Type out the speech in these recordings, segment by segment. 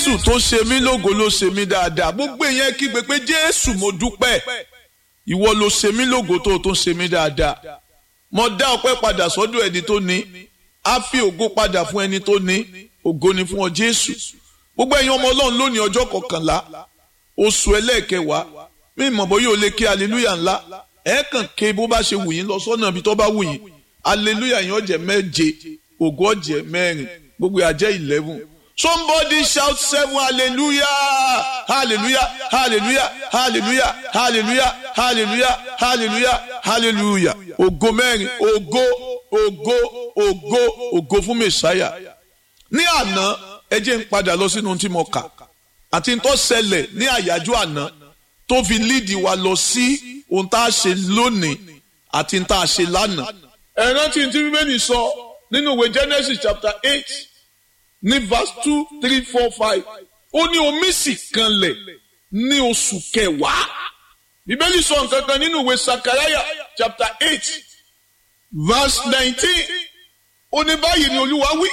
jésù tó ṣe mí lógo ló ṣe mí dáadáa gbogbo èèyàn kígbe pé jésù mo dúpẹ́ ìwọ ló ṣe mí lógo tó tó ṣe mí dáadáa mo dá ọpẹ́ padà sọ́dọ̀ ẹni tó ní á fi ògo padà fún ẹni tó ní ògo ni fún ọ jésù gbogbo ẹ̀yin ọmọ ọlọ́run lónìí ọjọ́ kọkànlá oṣù ẹlẹ́ẹ̀kẹwàá mí mọ̀ bóyá o lè ké aleluya ńlá ẹ kàn ké bó bá ṣe wù yín lọ sọ́nà ibi tó bá wù yín aleluya yín ọ̀jẹ̀ méje ògo ọ̀jẹ̀ mẹ́rin gbogbo àjẹ́ eleven somebody shout seven hallelujah hallelujah hallelujah hallelujah hallelujah hallelujah hallelujah hallelujah ògo mẹ́rin ògo ògo ògo ògo fún mẹ́sáyà ní àná ẹ jẹ́ ń padà lọ sínú tí mo kà àti tó ṣẹlẹ̀ ní àyájọ́ àná tó fi líìdì wa lọ sí ohun tá a ṣe lónìí àti tá a ṣe lánàá. ẹ rántí tí bíbélì sọ nínú ìwé Genesis chapter eight ní verse two three four five ó ní omi sì kanlẹ̀ ní oṣù kẹwàá bíbélì sọ nǹkan kan nínú ìwé Sakaraya chapter eight verse nineteen ó ní báyìí ni olúwa wí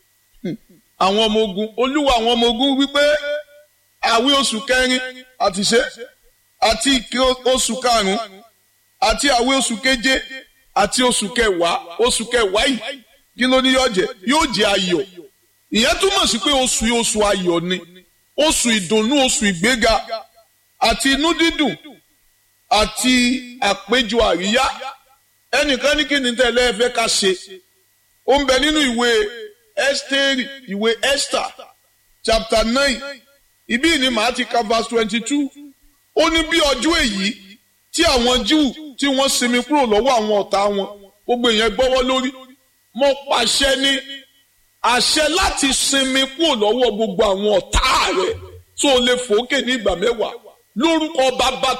àwọn ọmọ ogun olúwa àwọn ọmọ ogun wípé àwí oṣù kẹrin àti ṣe àti ìké oṣù karùnún àti àwí oṣù keje àti oṣù kẹwàá oṣù kẹwàá yìí kí ló ní yóò jẹ yóò jẹ ayọ̀ ìyẹn túmọ̀ sí pé oṣù yìí oṣù ayọ̀ ni oṣù ìdùnnú oṣù ìgbéga àti inú dídùn àti àpéjọ àríyá ẹnìkan ní kí ni tẹ́lẹ̀ ẹ fẹ́ ká ṣe ó ń bẹ nínú ìwé Ẹ́sítérì ìwé Esther chapter nine ibí ni màá ti ka verse twenty two ó ní bí ọjọ́ èyí tí àwọn Júù tí wọ́n sinmi kúrò lọ́wọ́ àwọn ọ̀tá wọn gbogbo èèyàn gbọ́wọ́ lórí mo pàṣẹ ní àṣẹ láti sinmi kúrò lọ́wọ́ gbogbo àwọn ọ̀tá rẹ̀ tó lè fòókè ní ìgbà mẹ́wàá lórúkọ bàbá